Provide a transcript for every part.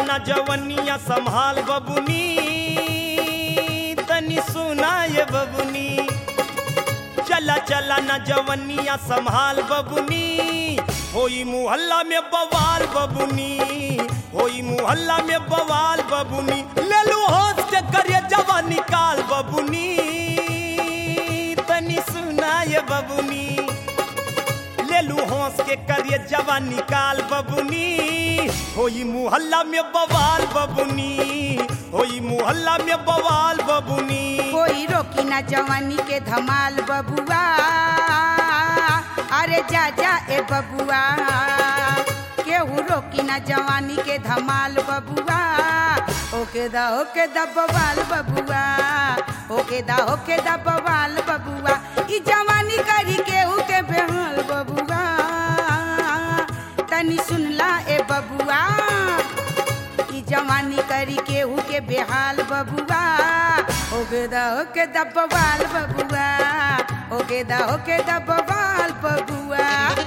न जवनिया संभाल बबुनी तनी सुना ये बबुनी चला चला न जवनिया संभाल बबुनी होई मुहल्ला में बवाल बबुनी होई मुहल्ला में बवाल बबुनी ले लू होश के करिए जवा निकाल बबुनी तनी सुना ये बबुनी ले लू होश के करिए जवा निकाल बबुनी होई मुहल्ला में बवाल बबुनी होई मुहल्ला में बवाल बबुनी कोई रोकी ना जवानी के धमाल बबुआ अरे जा जा ए बबुआ केहू रोकी ना जवानी के धमाल बबुआ ओके दा ओके दा बवाल बबुआ ओके दा ओके दा बवाल बबुआ ई जवानी करी केहू के बेहाल बबुआ तनी सुनला ए बबुआ ई जवानी करी केहू के बेहाल बबुआ ओके दा ओके दा बवाल बबुआ ओके दा ओके दा बवाल बबुआ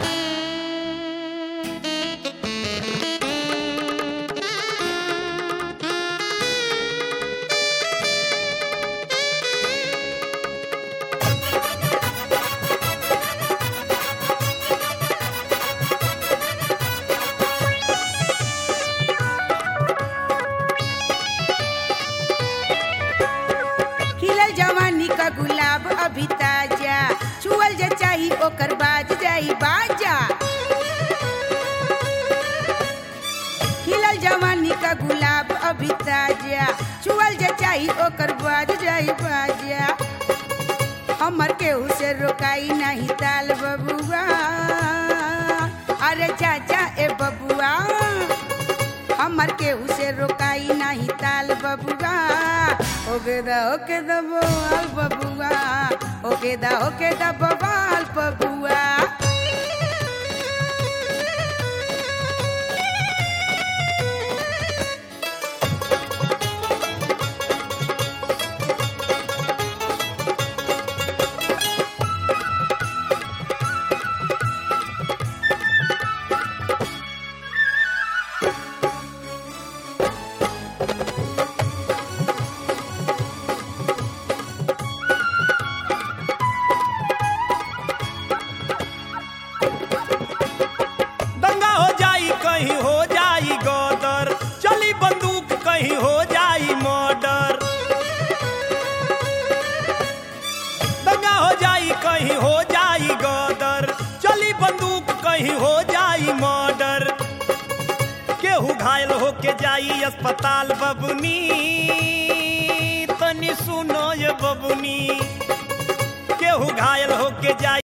खिलल जवानी का गुलाब अभी ताजा छुअल जे चाही ओकर बाज जाई बाजा खिलल जवानी का गुलाब अभी ताजा छुअल जे चाही ओकर बाज जाई बाजा हमर केहू से रोकाई नहीं ताल बबुआ अरे चाचा ए बबुआ हमर केहू से रोकाई नाही ताल बबुआ ओके दा ओके दा बवाल बबुआ ओके दा ओके दा बवाल बबुआ दंगा हो जाई कहीं हो जाई गदर चली बंदूक कहीं हो जाई मर्डर दंगा हो जाई कहीं हो जाई गदर चली बंदूक कहीं हो जाई मर्डर केहू घायल होके जाई अस्पताल बबुनी तनी सुनो ये बबुनी केहू घायल होके जाई